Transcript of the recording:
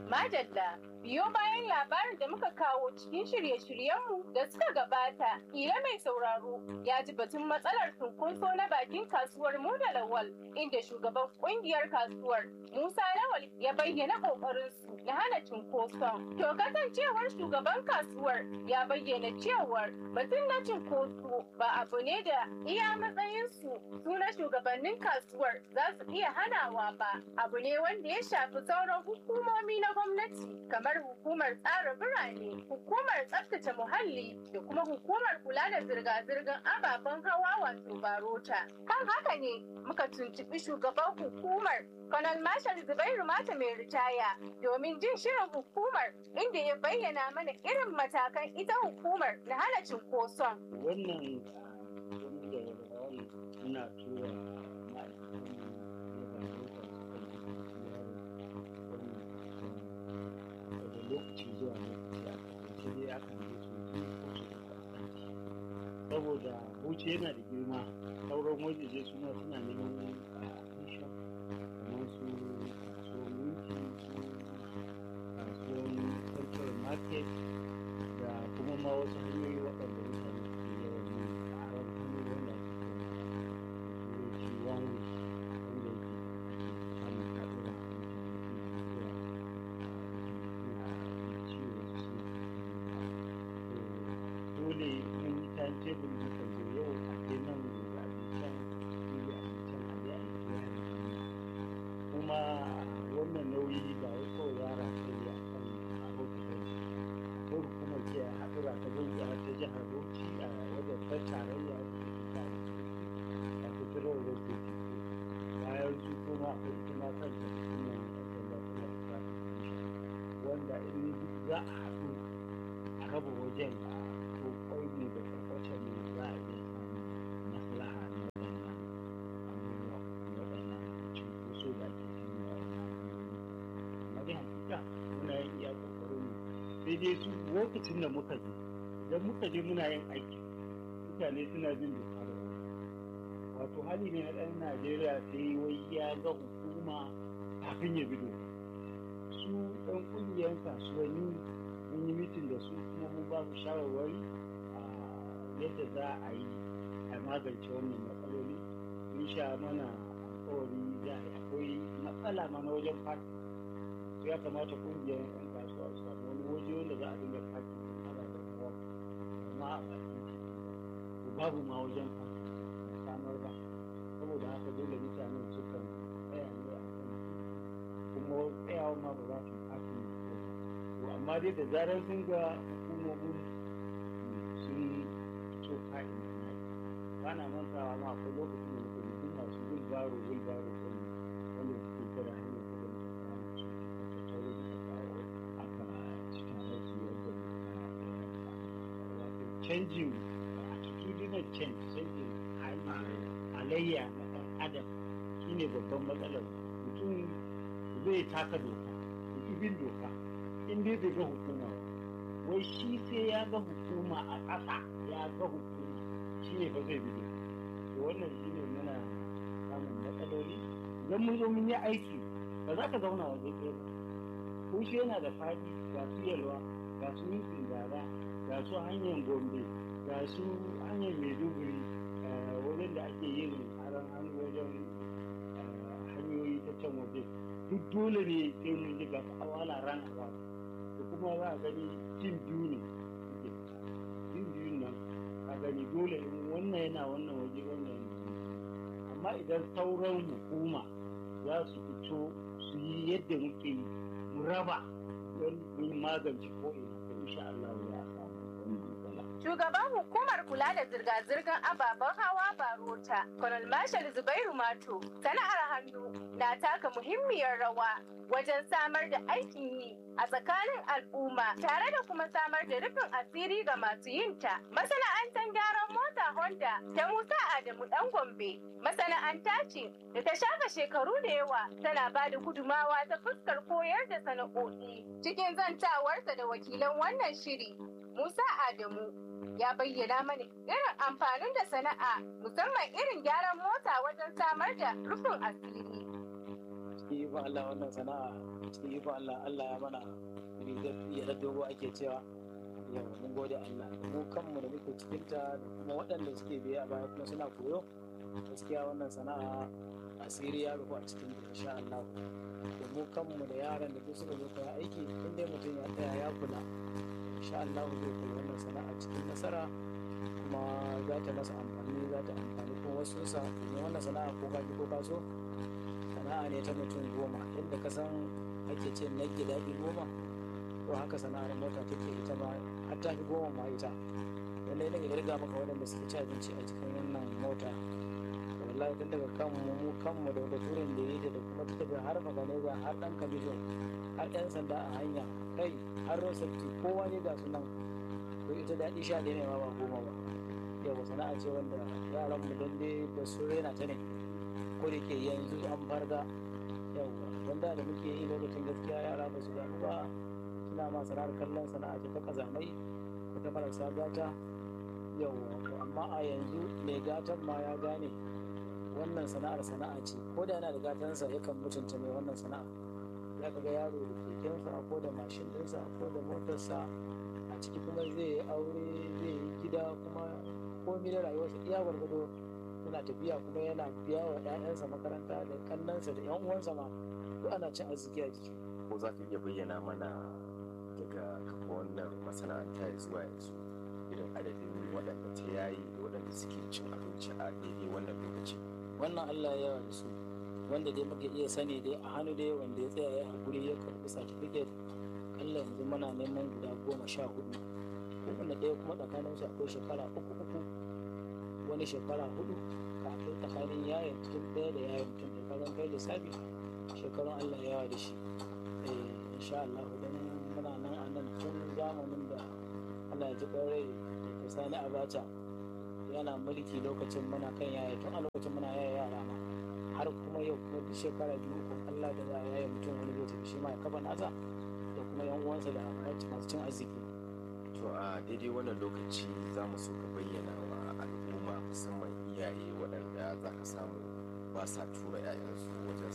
Madalla, biyo bayan labarin da muka kawo cikin shirye-shiryenmu da suka gabata, ƙila mai sauraro ya ji batun matsalar cunkoso na bakin kasuwar mu da Lawal, inda shugaban ƙungiyar kasuwar Musa Lawal ya bayyana ƙoƙarinsu na hana cunkoson. To kasancewar shugaban kasuwar ya bayyana cewar batun na cunkoso ba abu ne da iya matsayinsu su na shugabannin kasuwar za su iya hanawa ba, abu ne wanda ya shafi sauran hukumomi na gwamnati kamar hukumar tsara birane, hukumar tsaftace muhalli da kuma hukumar kula da zirga-zirgar ababen hawa wato barota. Kan haka ne muka tuntuɓi shugaban hukumar Colonel Marshal Zubairu Mata mai ritaya domin jin shirin hukumar inda ya bayyana mana irin matakan ita hukumar na hana cunkoson. Wannan wani da wani muna tura ma'aikatan na barota daga lokaci zuwa lokaci a kasance dai aka yi su ko su uku a sati. Saboda Bauchi yana da girma sauran wajeje suna suna neman admission kamar su kasuwar minti su kasuwar central market da kuma ma wasu hanyoyi waɗanda mutane suke yawan yin tsaron hanyoyi wanda ake turanci one way wanda yake samun kaɗuwa dole mun yi time table muka zo yau a je nan gobe a je can gobe a je can a je a yi bayani kuma wannan nauyi ba wai kawai yara sai a kan rahoto ba ko hukumar ce a haɗura ta gauki a ta jihar bauchi a wajen ta tarayya da ta a federal road safety bayan su kuma akwai ita ma kanta hukumar sanda tana da traffic wanda in za a haɗu a raba wajen a ko kwai ne da kwakwacin ne za a iya samun maslaha na waɗannan abubuwa ko waɗannan cunkoso da ake samu a wannan amma dai hakika muna yin iya ƙoƙarin mu sai dai su lokacin da muka je idan muka je muna yin aiki mutane suna bin doka da wato hali ne na ɗan najeriya sai wai ya ga hukuma kafin ya bi doka su ɗan ƙungiyar kasuwanni mun yi mitin da su kuma mun ba su shawarwari a yadda za a yi a magance wannan matsaloli mun sha mana alkawari za a yi akwai matsala ma na wajen fati ya kamata ƙungiyar 'yan kasuwa su samu wani waje wanda za a dinga fati ana da kawo amma a bakin titi ko babu ma wajen fati samar ba saboda haka dole mutane sukan tsaya ne a kan kuma tsayawa ma ba za su fati to amma dai da zarar sun ga hukumomin sun fito ka'in da na ba na mantawa ma akwai lokacin da muka yi masu wilbaro wilbaro ɗin wanda suke kira hanyar kudin da kawo su ta tauro da kawo aka cikin wasu yadda wato canjin attitudinal change canjin halayya na ɗan adam shine babban matsalar mutum zai taka doka bin doka in dai bai ga hukuma wai shi sai ya ga hukuma a ƙasa ya ga hukuma shi ne ba zai bi to wannan shi ne muna samun matsaloli idan mun zo mun yi aiki ba za ka zauna waje ɗaya ba ko shi yana da faɗi ga su yalwa ga su mintin gara ga su hanyar gombe ga su hanyar maiduguri wajen da ake yin aron hannu wajen hanyoyi ta can waje duk dole ne sai mun ji ga awala ran awala da kuma za a gani jin biyu ne suke jin biyun nan a gani dole in wannan yana wannan waje wannan yana amma idan sauran hukuma za su fito su yi yadda muke yi mu raba don mun magance ko ina ko insha Allah ya samu wannan matsala Shugaban hukumar kula da zirga-zirgar ababen hawa Barota, Colonel Marshal Zubairu Mato, sana'ar hannu na taka muhimmiyar rawa wajen samar da aikin yi a tsakanin al'umma tare da kuma samar da rufin asiri ga masu yinta. Masana'antar gyaran mota Honda ta Musa Adamu Dan Gombe masana'anta ce da ta shafa shekaru da yawa tana ba da gudumawa ta fuskar koyar da sana'o'i. Cikin zantawarsa da wakilan wannan shiri, Musa Adamu ya bayyana mana irin amfanin da sana'a musamman irin gyaran mota wajen samar da rufin asiri. cikin ikon Allah wannan sana'a cikin ikon Allah Allah ya mana rigar ya dogo ake cewa yau mun gode Allah mu kanmu da muke cikin ta da kuma waɗanda suke biye a baya kuma suna koyo gaskiya wannan sana'a asiri ya rufu a cikin ta insha Allah da mu kanmu da yaran da duk suka zo koya aiki in dai mutum ya tsaya ya kula insha Allah zai koyi wannan sana'a cikin nasara kuma za ta masa amfani za ta amfani kuma wasu sa domin wannan sana'a ko ka ko ka so sana'a ne ta mutum goma yadda ka san ake ce na daɗi goma to haka sana'ar mota take ita ma har ta fi goma ma ita wanda ya daga riga maka waɗanda suke ci abinci a cikin wannan mota wallahi tun daga kanmu mu kanmu da baturen da yi da kuma ta tafi har maganeza har ɗan kamishin har ɗan sanda a hanya kai har road safety kowa ne ga su nan to ita daɗi sha ɗaya ne ma ba goma ba yau sana'a ce wanda yaran mu dan dai ba su rena ta ne ko da ke yanzu an farga yau wanda da muke yi lokacin gaskiya yara ba su damu ba suna ma sana'ar kallon sana'a ce ta kazamai ko ta marasa gata yau amma a yanzu mai gatan ma ya gane wannan sana'ar sana'a ce ko da yana da gatansa yakan mutunta mai wannan sana'a za ka ga yaro da kekensa ko da mashin ɗinsa ko da motarsa a ciki kuma zai yi aure zai yi gida kuma komai da rayuwarsa iya gwargwado yana tafiya kuma yana biya wa 'ya'yansa makaranta da kannansa da 'yan uwansa ma duk ana cin arziki a jiki ko za ka iya bayyana mana daga kafa wannan masana'anta zuwa yanzu irin adadin waɗanda ta yayi da waɗanda suke cin abinci a daidai wannan lokaci wannan allah ya yawa da su wanda dai muka iya sani dai a hannu dai wanda ya tsaya ya haƙuri ya karɓi certificate kalla yanzu muna neman guda goma sha hudu wanda ɗaya kuma tsakanin su akwai shekara uku uku wani shekara hudu kafin tsakanin yayin mutum ɗaya da yayin mutum da kagan kai da sabi shekarun allah ya yawa da shi insha allah don muna nan a nan tun zamanin da allah ya ji ƙwarai da sani abacha yana mulki lokacin muna kan yaya tun a lokacin muna yaya yara ma har kuma yau kuma duk shekara biyu ko Allah da za a yaya mutum wani zai tafi shi ma ya kafa nasa da kuma yan uwansa da masu cin arziki. to a daidai wannan lokaci za mu so ka bayyana wa al'umma musamman iyaye waɗanda za ka samu ba sa tura 'ya'yansu wajen